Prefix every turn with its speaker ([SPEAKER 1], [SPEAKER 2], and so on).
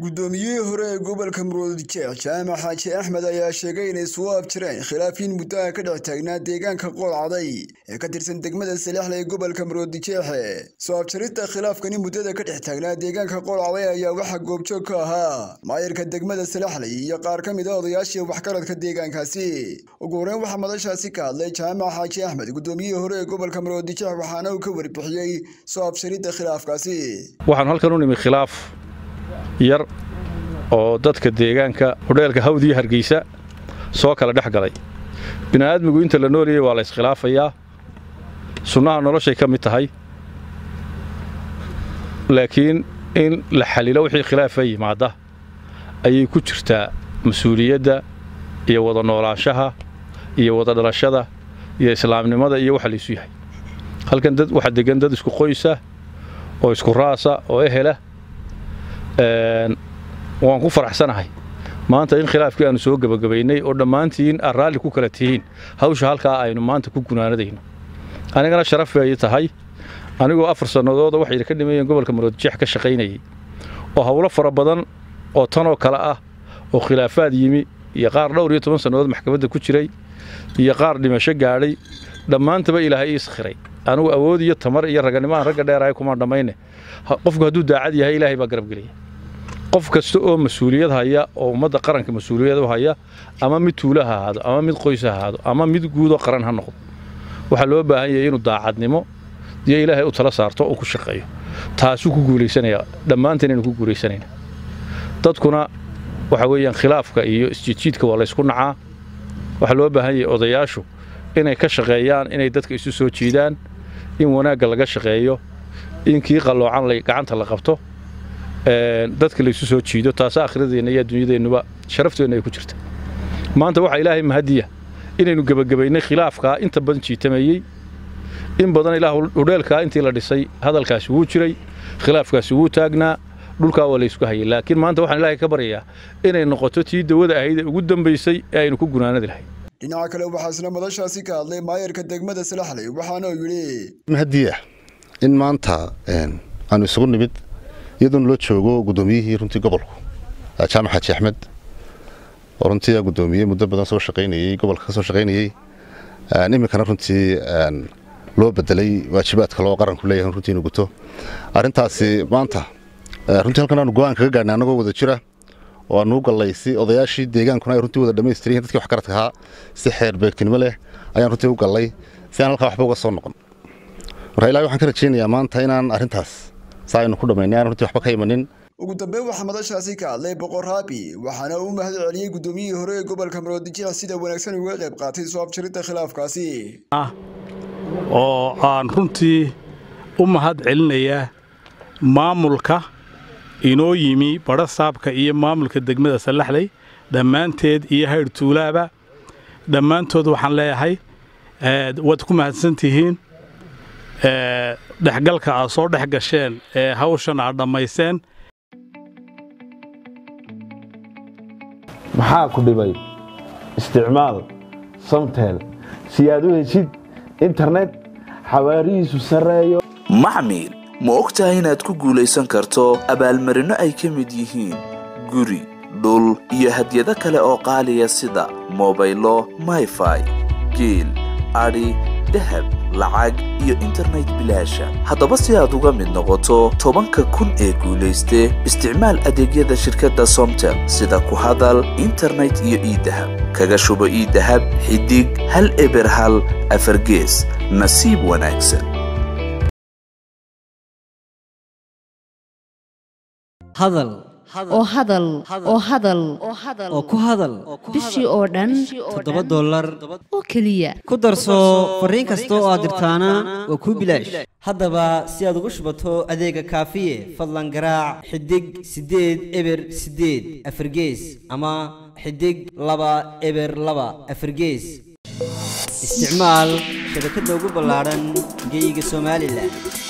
[SPEAKER 1] guddoomiyihii hore ee gobolka muruudjeex jaamac xaaji axmed ayaa sheegay inay soo abjireen khilaafiin muddaha ka dhex taagnaa deegaanka qoolcaday ee ka tirsan degmada salexle ee gobolka muruudjeexe soo abjarista khilaafkani muddada ka dhex taagnaa deegaanka qoolcaday ayaa waxaa goobjoog ka ahaa maayirka degmada salexley iyo qaar ka mid a odayaashii waxgaradka deegaankaasi ugu horeyn waxaa madashaasi ka hadlay jaamac xaaji axmed guddoomiyihii hore ee gobolka muruudjeex waxaana uu ka warbixiyey soo abjaridda khilaafkaasi
[SPEAKER 2] waxaan halkan u nimi khilaaf yar oo dadka deegaanka hodheelka hawd iyo hargeysa soo kala dhex galay bini'aadmigu inta la nooliyey waa la iskhilaafayaa sunnaha noloshay ka mid tahay laakiin in la xalilo wixii khilaafa yimaada ayay ku jirtaa mas-uuliyadda iyo wada noolaanshaha iyo wada dhalashada iyo islaamnimada iyo waxa laysu yahay halkan dad waxaa degan dad isku qoysa oo isku raasa oo ehela waan ku faraxsanahay maanta in khilaafkii aanu soo gebagabaynay oo dhammaantiin aad raalli ku kala tihiin hawsha halkaa aynu maanta ku gunaanadayno anigana sharaf bay tahay anigoo afar sannadooda waxay ka dhimayeen gobolka maroodjeex ka shaqaynayay oo howlo fara badan oo tanoo kale ah oo khilaafaad yimi iyo qaar dhowr iyo toban sannadood maxkamadda ku jiray iyo qaar dhimasho gaadhay dhammaantaba ilaahay ii iskhiray anugu awood iyo tamar iyo raganimo aan ragga dheerahay kumaan dhammayne qofku hadduu daacad yahay ilaahay baa garab gelaya qof kasta oo mas-uuliyad haya oo ummadda qaranka mas-uuliyad u haya ama mid tuula ha ahaado ama mid qoys ha ahaado ama mid guudoo qaran ha noqdo waxaa loo baahan yahay inuu daacadnimo iyo ilaahay u tala saarto oo ku shaqeeyo taasuu ku guulaysanaya dhammaanteen inuu ku guulaysanayna dadkuna waxa weeyaan khilaafka iyo isjiidjiidka waa laysku nacaa waxaa loo baahan yahay odayaashu inay ka shaqeeyaan inay dadka isu soo jiidaan in wanaagga laga shaqeeyo in kii qalloocan gacanta la qabto dadka laysu soo jiido taasa akhradeenna iyo adduunyadeennuba sharafteenna ay ku jirta maanta waxaa ilaahay mahadiya inaynu gebagabaynay khilaafkaa inta badan jiitameeyey in badan ilaah hudheelkaa intii la dhisay hadalkaasi wuu jiray khilaafkaasi wuu taagnaa dhulkaa waa laysku hayay laakiin maanta waxaan ilaahay ka baryayaa inay noqoto tii dawada ahayd ee ugu dambaysay ee aynu ku gunaanadi lahay
[SPEAKER 1] dhinaca kale waxaa isla madashaasi ka hadlay maayarka degmada salaxley waxaana uu yidhi
[SPEAKER 3] mahadiya in maanta aanu isugu nimid iyadoona loo joogo guddoomiyihii runtii gobolku jaamac xaaji axmed oo runtii guddoomiyey muddo badan soo shaqaynayey gobolka ka soo shaqaynayey iminkana runtii loo bedelay waajibaadka loo qaranku leeyahay runtii inuu guto arrintaasi maanta runtii halkan aanu go-aan kaga gaadhnay annagoo wada jira oo aanu u gallay si odayaashii deegaankuna ay runtii wada dhammaystiran yihin dadkii wax garadka ahaa si xeer beegtinimo leh ayaan runtii u gallay si aan halkaa waxba uga soo noqon marka ilahi waxaan ka rajaynayaa maanta inaan arrintaas saa aynu ku dhammaynay aan runtii waxba ka imanin
[SPEAKER 1] ugu dambeyn waxaa madashaasi ka hadlay boqor raabi waxaana uu mahad celiyey guddoomiyihii hore ee gobolka maroodijeex sida wanaagsan uga qayb qaatay soo abjiridda khilaafkaasi
[SPEAKER 4] oo aan runtii u mahad celinayaa maamulka inoo yimi badha saabka iyo maamulka degmada sallaxley dhammaanteed iyo haydh tuulaaba dhammaantood waxaan leeyahay waad ku mahadsantihiin dhexgalka aad soo dhex gasheen ee hawshan aad dhammayseen
[SPEAKER 5] maxaa ku dhibay isticmaal samtel si aad u heshid internet xawaarihiisu sarreeyo
[SPEAKER 6] maxmil ma og tahay inaad ku guulaysan karto abaalmarinno ay ka mid yihiin guri dhul iyo hadyado kale oo qaaliya sida mobaylo mayfai geel adhi dahab lacag iyo internet bilaasha haddaba si aad uga mid noqoto tobanka kun ee guulayste isticmaal adeegyada shirkadda somtel sida ku hadal internet iyo iidahab kaga shubo iidahab xidig hal eber hal afargees nasiib wanaagsan
[SPEAKER 7] hadal oo hadal oo hadal oo ku hadal
[SPEAKER 8] bishii oo dhan
[SPEAKER 7] toddoba dollar
[SPEAKER 8] oo keliya
[SPEAKER 7] ku darso fariin kasta oo aad dirtaana waa kuu bilaash haddaba si aad ugu shubato adeega kaafiye fadlan garaac xidig siddeed eber siddeed afargees ama xidig laba eber laba afargees isticmaal shabakadda ugu ballaadhan geeyiga somalilan